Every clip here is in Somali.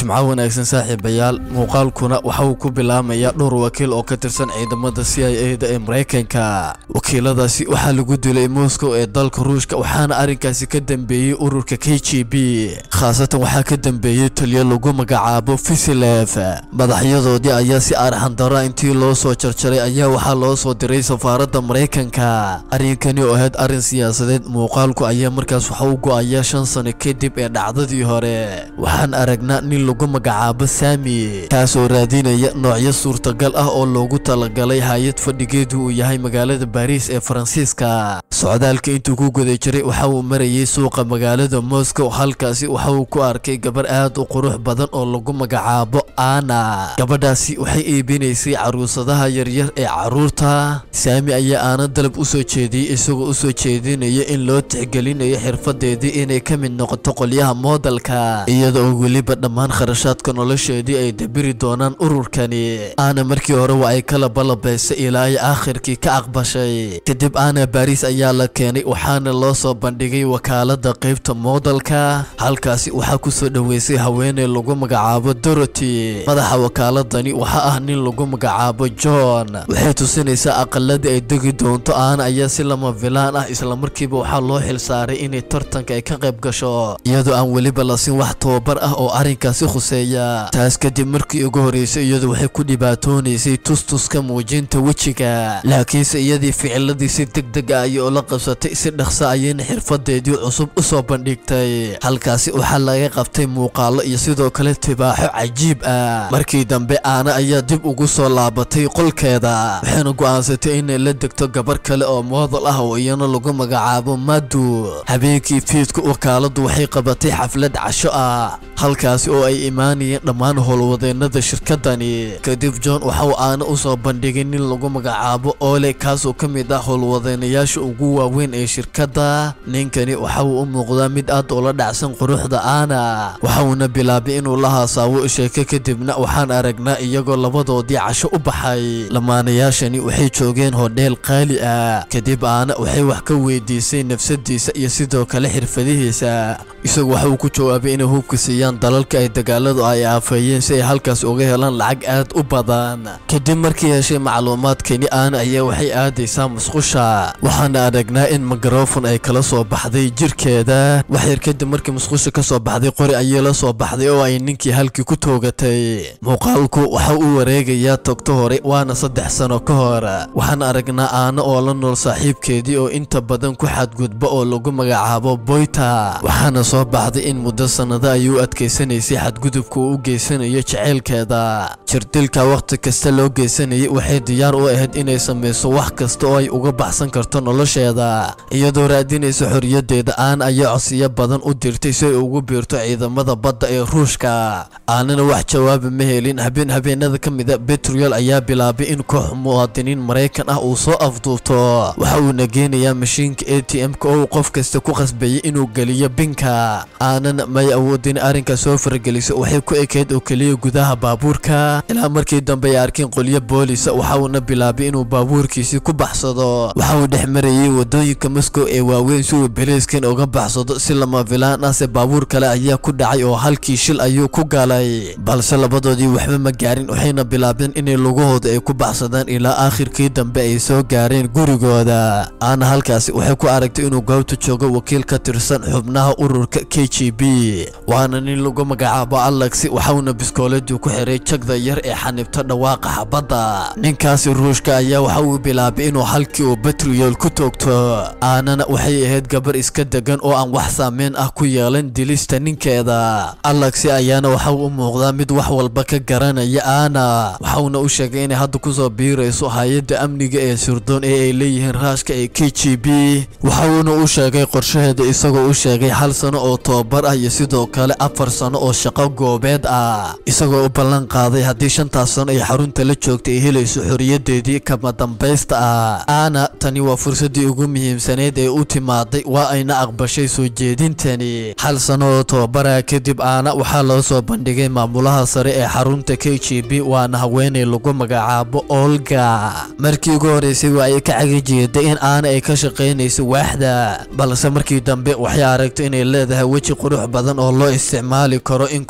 jimco wanaagsan saaxiibayaal muuqaalkuna waxa uu ku bilaamayaa dhowr wakiil oo ka tirsan ciidamada c i a da ee maraykanka wakiiladaasi waxaa lagu dilay moscow ee dalka ruushka waxaana arrinkaasi ka dambeeyey ururka k g b khaasatan waxaa ka dambeeyey taliyo lagu magacaabo fisilef madaxyadoodii ayaa si arxandara intii loo soo jarjaray ayaa waxaa loo soo diray safaaradda maraykanka arrinkani oo ahayd arrin siyaasadeed muuqaalku ayaa markaas waxa u go-aya shan sano kadib ee dhacdadii hore waxaan aragnaa nin lagu magacaabo saami kaasoo raadinaya noocyo suurtagal ah oo loogu talagalay hay-ad fadhigeedu uu yahay magaalada baariis ee faransiiska socdaalka intuu ku guda jiray waxa uu marayay suuqa magaalada moscow halkaasi waxa uu ku arkay gabar aad u qurux badan oo lagu magacaabo ana gabadhaasi waxay iibinaysay caruusadaha yaryar ee caruurta saami ayaa aana dalab u soo jeediyey isagoo u soo jeedinaya in loo tixgelinayo xirfadeedii inay ka mid noqoto qolyaha moodalka iyada oo weliba dhammaan kharashaadka nolosheedii ay dabiri doonaan ururkani aana markii hore waa ay kala balabaysay ilaa ay aakhirkii ka aqbashay kadib aana baariis ayaa la keenay waxaana loo soo bandhigay wakaalada qaybta moodalka halkaasi waxaa kusoo dhoweysay haweeney lagu magacaabo dorothy madaxa wakaaladani waxaa ah nin lagu magacaabo john waxay tusinaysaa aqaladii ay degi doonto aana ayaa si lama filaan ah islamarkiiba waxaa loo xilsaaray inay tartanka ay ka qayb gasho iyadoo aan weliba lasin wax tababar ah oo arrinkaasi khuseeya taas kadib markii ugu horeysay iyadu waxay ku dhibaatoonaysay tustuska muujinta wejiga laakiinse iyadii ficiladii si deg deg ah ayay ula qabsatay si dhaqsa ayayna xirfadeedii cusub u soo bandhigtay halkaasi waxaa laga qabtay muuqaalo iyo sidoo kale tibaaxo cajiib ah markii dambe aana ayaa dib ugu soo laabatay qolkeeda waxayna go'aansatay inay la degto gabar kale oo moodal ah oo iyana lagu magacaabo madu habeenkii fiidka wakaaladu waxay qabatay xaflad casho ah halkaasi oo ay imaanayeen dhammaan howlwadeennada shirkadani kadib john waxa uu aana u soo bandhigay nin lagu magacaabo ole kaasoo ka mid ah howlwadeenayaasha ugu waaweyn ee shirkadda ninkani waxa uu u muuqdaa mid aad ula dhacsan quruxda aana waxa uuna bilaabay inuu la haasaawo sheeko kadibna waxaan aragnaa iyagoo labadoodii casho u baxay lamaanayaashani waxay joogeen hodheel qaali ah kadib aana waxay wax ka weydiisay nafsadiisa iyo sidoo kale xirfadihiisa isagu waxa uu ku jawaabay inay hubka siiyaan dalalka ay dagaaladu ay aafeeyeen si ay halkaas uga helaan lacag aad u badan kadib markii heshay macluumaadkani aana ayaa waxay aadaysaa musqusha waxaana aragnaa in mikrofon ay kala soo baxday jirkeeda waxyar kadib markii musqusha ka soo baxday qori ayay la soo baxday oo ay ninkii halkii ku toogatay muuqaalku waxa uu wareegayaa togto hore waana saddex sano ka hor waxaan aragnaa aana oo la nool saaxiibkeedii oo inta badan ku xadgudba oo lagu magacaabo boyta waxaana soo baxday in muddo sannado ay u adkaysanaysay xadgudubka uu u geysanayo jeceylkeeda jirdilka wakhti kasta loo geysanayay waxay diyaar u ahayd inay samayso wax kasta oo ay uga baxsan karto nolosheeda iyadoo raadinaysa xorriyadeeda aan ayaa codsiyo badan u dirtay si ay ugu biirto ciidamada badda ee ruushka aanana wax jawaaba ma helin habeen habeenada ka mida betrol ayaa bilaabay in koox muwaadiniin maraykan ah uu soo afduubto waxa uuna geenayaa mashiinka a t m-ka oo uu qof kasta ku qasbayay inuu geliyo binka aanana may awoodin arrinka soo farageliso waxay ku ekayd oo keliya gudaha baabuurka ilaa markii dambe ay arkeen qolyo boolisa waxa uuna bilaabay inuu baabuurkiisii ku baxsado waxa uu dhex marayay wadooyinka moscow ee waaweyn si uu beleyskan uga baxsado si lama filaan ah se baabuur kale ayaa ku dhacay oo halkii shil ayuu ku galay balse labadoodii waxba ma gaarin waxayna bilaabeen inay lugahooda ay ku baxsadaan ilaa aakhirkii dambe ay soo gaareen gurigooda aana halkaasi waxay ku aragtay inuu goobta joogo wakiil ka tirsan xubnaha ururka k g b waana nin lagu magacaabo alexi waxauna biskooladii ku xiray jagda yar ee xanibta dhawaaqa xabadda ninkaasi ruushka ayaa waxa uu bilaabay inuu halkii uu betriyol ku toogto aanana waxay ahayd gabar iska degan oo aan wax saameyn ah ku yeelan dilista ninkeeda alexi ayaana waxa uu u muuqdaa mid wax walba ka garanaya aana waxauna u sheegay inay hadda kusoo biirayso hay-adda amniga ee sirdoon ee ay leeyihiin raashka ee k g b waxauuna u sheegay qorshaheeda isagoo u sheegay hal sano oo tobabar ah iyo sidoo kale afar sano oo shaqo goobeed ah isagoo u ballan qaaday haddii shantaas sano ay xarunta la joogta ay helayso xoriyadeedii kama dambaysta ah aana tani waa fursaddii ugu muhiimsaneyd ee u timaaday waa ayna aqbashay soo jeedintani hal sano oo tobabara kadib aana waxaa loo soo bandhigay maamulaha sare ee xarunta k g b waana haweeney lagu magacaabo olga markii ugu horeysay waa ay ka cagajeeday in aana ay ka shaqaynayso waaxda balse markii dambe waxay aragtay inay leedahay weji qurux badan oo loo isticmaali karo in koox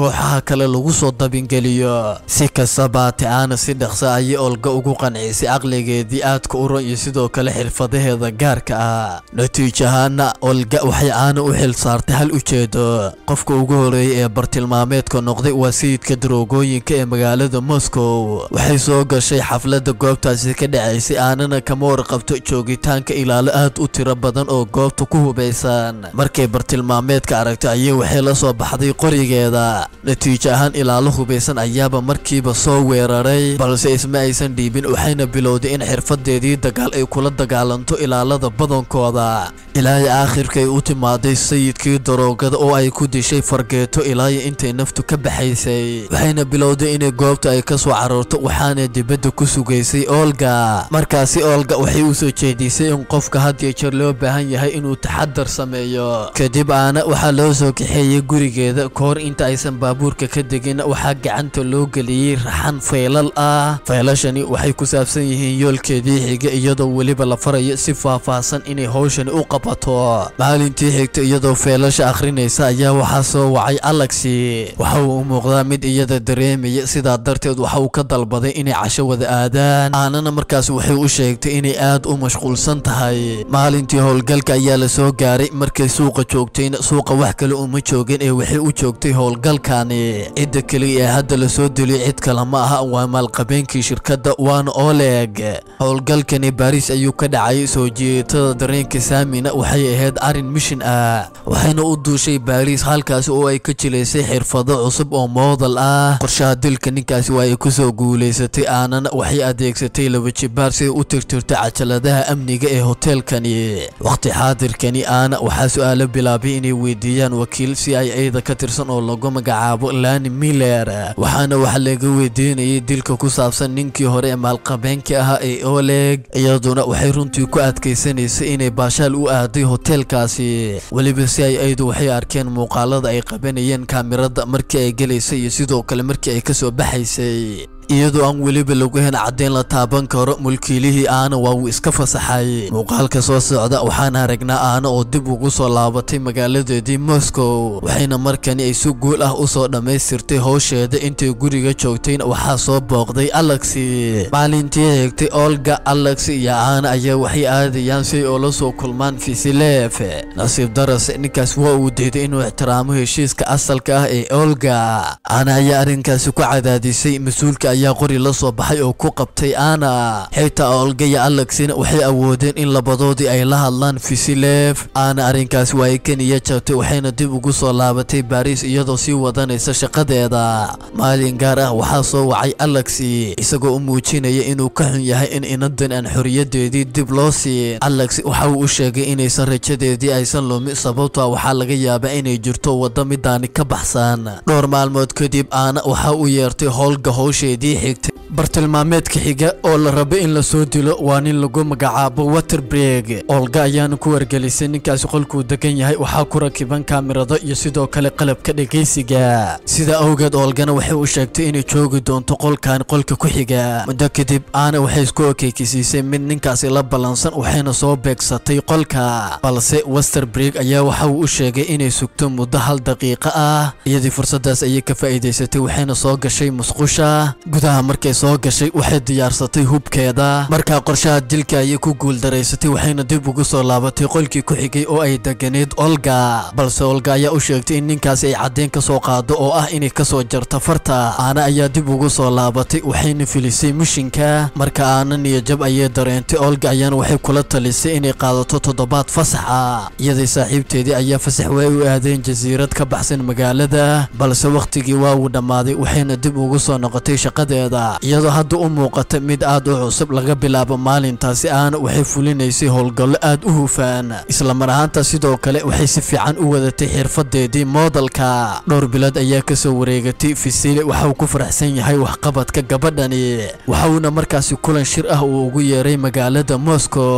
kooxaha kale lagu soo dabingeliyo si kastaba haatee aana si dhaqsa ayay olga ugu qancisay caqligeedii aadka u ron iyo sidoo kale xirfadaheeda gaarka ah natiijo ahaana olga waxay aana u xil saartay hal ujeedo qofka ugu horeeyay ee bartilmaameedka noqday waa sayidka daroogooyinka ee magaalada moscow waxay soo gashay xafladda goobtaasi ka dhacaysay aanana kama warqabto joogitaanka ilaalo aad u tiro badan oo goobta ku hubaysan markay bartilmaameedka aragtay ayay waxay la soo baxday qorigeeda natiijo ahaan ilaalo hubaysan ayaaba markiiba soo weeraray balse isma aysan dhiibin waxayna bilowday in xirfadeedii dagaal ay kula dagaalanto ilaalada badankooda ilaahay aakhirkay u timaaday sayidkii daroogada oo ay ku dishay fargeeto ilaayo intay naftu ka baxaysay waxayna bilowday inay goobta ay ka soo caroorto waxaana dibadda ku sugaysay olga markaasi olga waxay u soo jeedisay in qofka had iyo jeer loo baahan yahay inuu taxadar sameeyo kadib aana waxaa loo soo kaxeeyey gurigeeda kahor inta aysan baabuurka ka degin waxaa gacanta loo geliyey raxan faylal ah faylashani waxay ku saabsan yihiin yoolkeedii xiga iyadoo weliba la farayo si faahfaahsan inay howshani u qabato maalintii xigta iyadoo feylasha akhrinaysa ayaa waxaa soo wacay alexi waxa uu u muuqdaa mid iyada dareemaya sidaa darteed waxa uu ka dalbaday inay casho wada aadaan aanana markaas waxay u sheegtay inay aad u mashquulsan tahay maalintii howlgalka ayaa la soo gaaray markay suuqa joogtayna suuqa wax kale uma joogin ee waxay u joogtay howlgalkani cidda keliya ee hadda lasoo deliyay cid kale ma aha waa maalqabeenkii shirkadda waana oleg howlgalkani baariis ayuu ka dhacay soo jiitada dareenka saamina waxay ahayd arrin mishin ah waxayna u duushay baariis halkaasi oo ay ka jilaysay xirfado cusub oo moodal ah qorshaha dilka ninkaasi waa ay kusoo guulaysatay aanana waxay adeegsatay laba jibaar siday u tirtirtay cajaladaha amniga ee hoteelkani waqti xaadirkani aana waxaa su-aalo bilaabay inay weydiiyaan wakiil c i a da ka tirsan oo lagu magacaabo lani miller waxaana waxa laga weydiinayay dilka ku saabsan ninkii hore ee maalqabeenka ahaa ee oleg iyaduna waxay runtii ku adkaysanaysay inay baashaal u aaday hoteelkaasi weliba c i a du waxay arkeen muuqaalada ay qabanayeen kaamirada markii ay gelaysay iyo sidoo kale markii ay kasoo baxaysay iyadoo aan weliba lagu hen caddeyn la taaban karo mulkiilihii aana waa uu iska fasaxay muuqaalka soo socda waxaan aragnaa aana oo dib ugu soo laabatay magaaladeedii moscow waxayna markani ay si guul ah usoo dhammaystirtay howsheeda intay guriga joogtayna waxaa soo booqday alexi maalintii xigtay olga alex iyo aana ayaa waxay aadayaan si ay oola soo kulmaan fisilef nasiib daras ninkaas waa uu diiday inuu ixtiraamo heshiiska asalka ah ee olga aana ayaa arrinkaasi ku cadaadisay mas-uulka ayaa qori la soo baxay oo ku qabtay ana xitaa olga iyo alexina waxay awoodeen in labadoodii ay la hadlaan fisilef aana arrinkaasi waa ay keniya jabtay waxayna dib ugu soo laabatay baariis iyadoo sii wadanaysa shaqadeeda maalin gaar ah waxaa soo wacay alexi isagoo u muujinaya inuu ka xun yahay in inadan aan xoriyadeedii dib loo siin alex waxa uu u sheegay inaysan rajadeedii aysan lumin sababtoa waxaa laga yaabaa inay jirto waddo midaani ka baxsan dhowr maalmood kadib aana waxa uu yeertay howlga howsheedii xigtay bartilmaameedka xiga oo la rabo in la soo dilo waa nin lagu magacaabo waterbreg olga ayaana ku wargelisay ninkaasi qolkuu degan yahay waxaa ku rakiban kaamirado iyo sidoo kale qalabka dhegaysiga sida awgeed olgana waxay u sheegtay inay joogi doonto qolkan qolka ku xiga muddo kadib aana waxay isku okeykisiisay mid ninkaasi la ballansan waxayna soo beegsatay qolka balse westerbreg ayaa waxa uu u sheegay inay sugto muddo hal daqiiqo ah iyadii fursadaas ayay ka faa'iidaysatay waxayna soo gashay musqusha gudaha markay soo gashay waxay diyaarsatay hubkeeda markaa qorshaha dilka ayay ku guuldaraysatay waxayna dib ugu soo laabatay qolkii ku xigay oo ay deganeyd olga balse olga ayaa u sheegtay in ninkaasi ay caddeyn ka soo qaado oo ah inay kasoo jarto farta aana ayaa dib ugu soo laabatay waxayna filisay mishinka marka aana niyajab ayay dareentay olga ayaana waxay kula talisay inay qaadato toddobaad fasax ah iyadii saaxiibteedii ayaa fasax way u aadeen jasiirad ka baxsan magaalada balse wakhtigii waa uu dhammaaday waxayna dib ugu soo noqotay shaqadeeda iyadoo hadda u muuqata mid aad u cusub laga bilaabo maalintaasi aana waxay fulinaysay howlgallo aad u hufaan isla mar ahaanta sidoo kale waxay si fiican u wadatay xirfadeedii moodalka dhowr bilood ayaa kasoo wareegatay fisile waxauu ku faraxsan yahay waxqabadka gabadhani waxauna markaasi kulan shir ah uu ugu yeeray magaalada moscow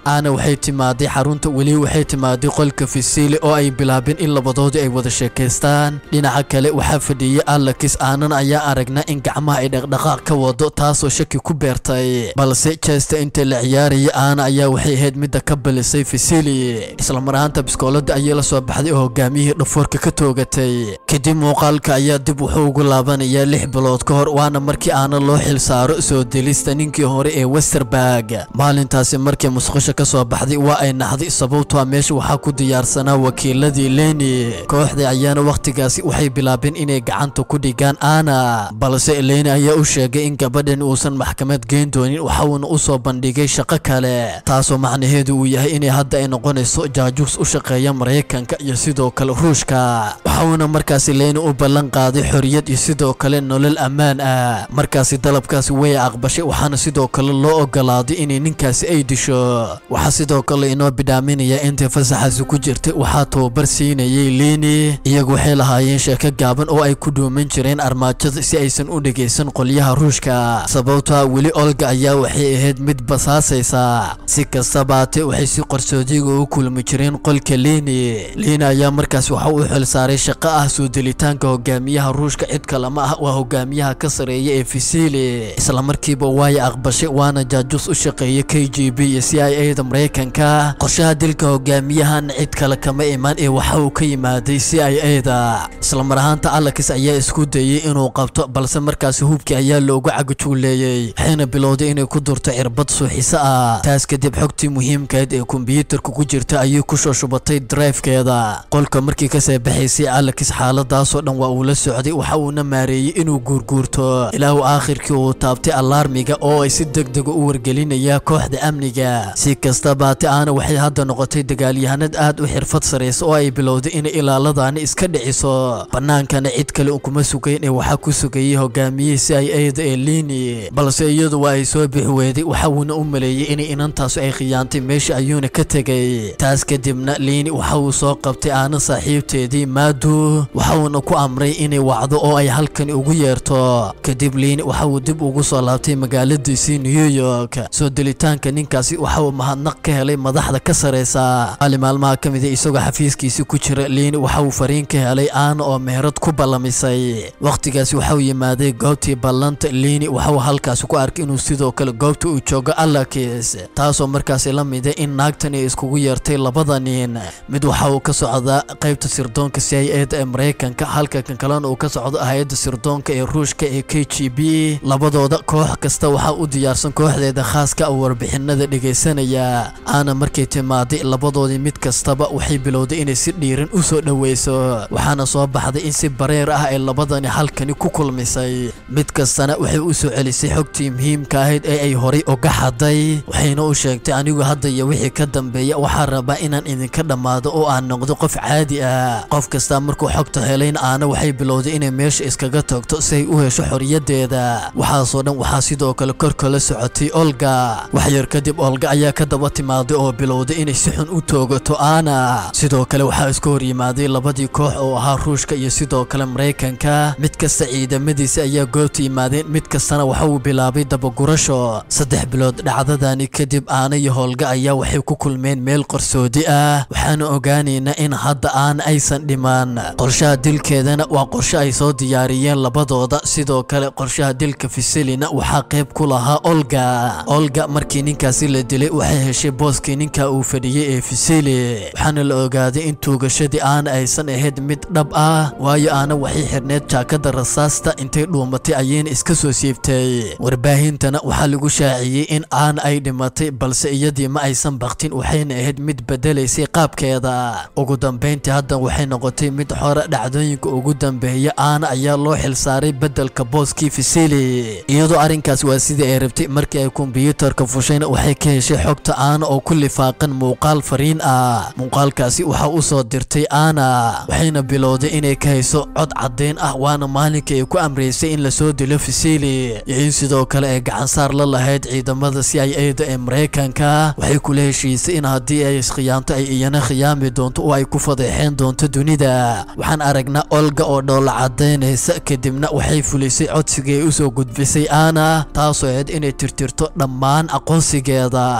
aana waxay timaaday xarunta weli waxay timaaday qolka fisili oo ay bilaabeen in labadoodii ay wada sheekaystaan dhinaca kale waxaa fadhiyey alakis aanan ayaa aragnaa in gacmaha ay dhaqdhaqaaq ka wado taasoo shaki ku beertay balse jesta inta la ciyaaraya aana ayaa waxay ahayd midda ka balisay fisili islamar ahaanta biskoolada ayay la soo baxday oo hogaamiyihii dhafoorka ka toogatay kadib muuqaalka ayaa dib wuxuu ugu laabanayaa lix bilood ka hor waana markii aana loo xil saaro soo delista ninkii hore ee westerberg maalintaasi markii musqusha ka soo baxday waa ay naxday sababtoa meesha waxaa ku diyaarsanaa wakiiladii leni kooxda ayaana wakhtigaasi waxay bilaabeen inay gacanta ku dhigaan aana balse leni ayaa u sheegay in gabadhan uusan maxkamad geyn doonin waxauna u soo bandhigay shaqo kale taasoo macnaheedu uu yahay inay hadda ay noqonayso jaajuus u shaqeeya maraykanka iyo sidoo kale ruushka waxauna markaasi leni u ballan qaaday xoriyad iyo sidoo kale nolol ammaan ah markaasi dalabkaasi way aqbashay waxaana sidoo kale loo ogolaaday inay ninkaasi ay disho waxaa sidoo kale inoo bidhaaminaya intay fasaxaasi ku jirtay waxaa tababar siinayay leni iyagu waxay lahaayeen sheeko gaaban oo ay ku dhuuman jireen armaajada si aysan u dhegaysan qolyaha ruushka sababtoa weli olga ayaa waxay ahayd mid basaasaysa si kastabaate waxay si qarsoodiga u kulmi jireen qolka leni leni ayaa markaas waxa uu xil saaray shaqo ah soo delitaanka hogaamiyaha ruushka cid kalama ah waa hogaamiyaha ka sareeya ee fisili islamarkiiba waay aqbashay waana jaajuus u shaqeeya k g b iyo c i a da maraykanka qorshaha dilka hogaamiyahan cid kale kama imaan ee waxa uu ka yimaaday c i a da islamar ahaanta alakis ayaa isku dayey inuu qabto balse markaasi hubkii ayaa loogu cagajuuleeyey waxayna bilowday inay ku durto cirbad suuxiso ah taas kadib xogtii muhiimkaed ee kombiyuutarka ku jirta ayay ku soo shubatay drifekeeda qolka markii kasoo baxaysay alakis xaaladaasoo dhan waa uu la socday waxa uuna maareeyey inuu guurguurto ilaa uu aakhirkii uu taabtay alaarmiga oo ay si degdega u wargelinaya kooxda amniga si kastabaate aana waxay hadda noqotay dagaalyahanad aad u xirfad saraysa oo ay bilowday inay ilaaladaani iska dhiciso bannaankana cid kale kuma sugayn ee waxaa ku sugayay hogaamiyihii c i a da ee lini balse iyadu waa ay soo bixi weeday waxa uuna u maleeyey inay inantaasu ay khiyaantay meesha ayuuna ka tegay taas kadibna liini waxa uu soo qabtay aana saaxiibteedii maadu waxa uuna ku amray inay wacdo oo ay halkani ugu yeerto kadib liini waxa uu dib ugu soo laabtay magaaladiisii new york soo delitaanka ninkaasi waxa uu mahadnaq ka helay madaxda ka saraysa maali maalmaha ka mid a isagoo xafiiskiisi ku jira liini waxa uu fariin ka helay aana oo meherad ku ballamisay wakhtigaasi waxa uu yimaaday goobtii ballanta liini waxa uu halkaasi ku arkay inuu sidoo kale goobta uu joogo alakis taasoo markaasi la mida in naagtan ay iskugu yeertay labada nin mid waxa uu ka socdaa qaybta sirdoonka c i a da ee maraykanka halka kan kalena uu ka socdo hay-adda sirdoonka ee ruushka ee k g b labadooda koox kasta waxaa u diyaarsan kooxdeeda khaaska oo warbixinada dhegaysanaya aana markay timaaday labadoodii mid kastaba waxay bilowday inay si dhiiran u soo dhoweyso waxaana soo baxday in si bareer ah ay labadani halkani ku kulmisay mid kastana waxay u soo celisay xogtii muhiimka ahayd ee ay horay uga xaday waxayna u sheegtay anigu hadda iyo wixii ka dambeeya waxaa rabaa inaan idinka dhammaado oo aan noqdo qof caadi ah qof kasta markuu xogta helayn aana waxay bilowday inay meesha iskaga tagto si ay u hesho xorriyadeeda waxaasoo dhan waxaa sidoo kale korka la socotay olga waxyar kadib olga ayaa ka daba timaaday oo bilowday inay si xun u toogato aana sidoo kale waxaa isku hor yimaaday labadii koox oo ahaa ruushka iyo sidoo kale maraykanka mid kasta ciidamadiisa ayaa goobta yimaadeen mid kastana waxa uu bilaabay dabagurasho saddex bilood dhacdadani kadib aana iyo howlga ayaa waxay ku kulmeen meel qarsoodi ah waxaana ogaanaynaa in hadda aana aysan dhimaan qorshaha dilkeedana waa qorshe ay soo diyaariyeen labadooda sidoo kale qorshaha dilka fisilina waxaa qayb ku lahaa olga olga markii ninkaasi la dilay waxay heshay booskii ninka uu fadhiyey ee fisili waxaana la ogaaday in tuugashadii aana aysan ahayd mid dhab ah waayo aana waxay xirneed jaakada rasaasta intay dhuumatay ayayna iska soo siibtay warbaahintana waxaa lagu shaaciyey in aana ay dhimatay balse iyadii ma aysan baktin waxayna ahayd mid bedelaysay qaabkeeda ugu dambayntii haddan waxay noqotay mid xore dhacdooyinka ugu dambeeya aana ayaa loo xilsaaray bedelka booskii fisili iyadoo arrinkaas waa sidii ay rabtay markii ay kombiyuutarka fushayna waxay ka heshay xogta aana oo ku lifaaqan muuqaal fariin ah muuqaalkaasi waxaa u soo dirtay aana waxayna bilowday inay ka hayso cod caddayn ah waana maalinkii ay ku amraysay in lasoo dilo fisili iyo in sidoo kale ay gacansaar la lahayd ciidamada c i a da ee maraykanka waxay kula heshiisay in haddii ay iskhiyaanto ay iyana khiyaami doonto oo ay ku fadeexeen doonto dunida waxaan aragnaa olga oo dhoola cadaynaysa kadibna waxay fulisay codsigii ay usoo gudbisay aana taasoo ahayd inay tirtirto dhammaan aqoonsigeeda kow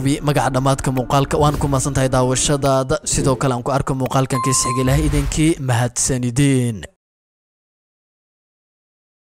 hubi magaca dhammaadka muuqaalka waan ku maasan tahay daawashadaada sidoo kale aan ku arko muuqaalkan kiisxiga ilaah idinkii mahadsanideen